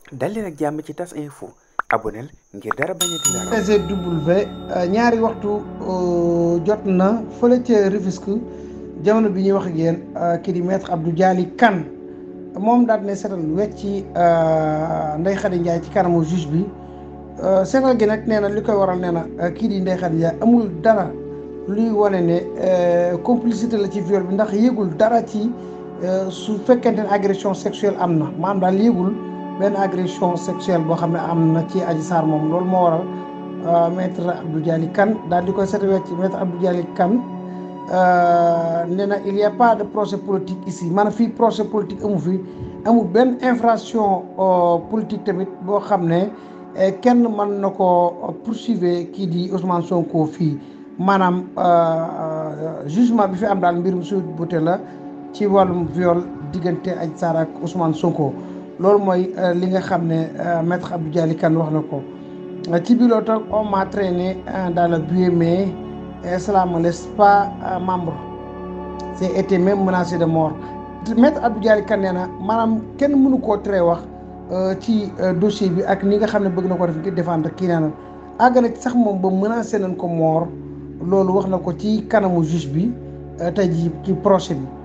dal leen ak jàmm ci tas info aboneel ngir dara bañ a di la raw. PGW ñaari waxtu jot na fële ca Rufisque jamono bi ñuy wax ak yéen kii di maître Abdou Dialy Kane moom daal ne seetal wecci Ndeye Khady Ndiaye ci kanamu juge bi seetal gi nag nee na li koy waral nee na kii di Ndeye Khady Ndiaye amul dara luy wane ne complicité la ci viol bi ndax yëgul dara ci su fekkente ne agression sexuelle am na maanaam daal yëgul benn agression sexuelle boo xam ne am na ci Adji Sarr moom loolu moo waral maître Abdou Dialy Kane daal di koy seetal wecc maître Abdou Dialy Kane nee na il y a pas de procès politique ici maanaam fii procès politique amu fi amul benn infraction politique tamit boo xam ne kenn mën na ko poursuivre kii di Ousmane Sonko fii maanaam jugement bi fi am daal mbirum Sweet Beauté la ci wàllum viol diggante Adji Sarr ak Ousmane Sonko loolu mooy li nga xam ne maître Abdou Dialy Kane wax na ko ci biir loolu tam on m'a traîné dans le buée mais cela me laisse pas membre c'est été même menacé de mort maître Abdou Dialy Kane nee na maanaam kenn mënu koo tere wax ci dossier bi ak ni nga xam ne bëgg na ko def ngir défendre kii nee na àgg na sax moom ba menacé nañ ko mort loolu wax na ko ci kanamu juge bi tey jii ci procès bi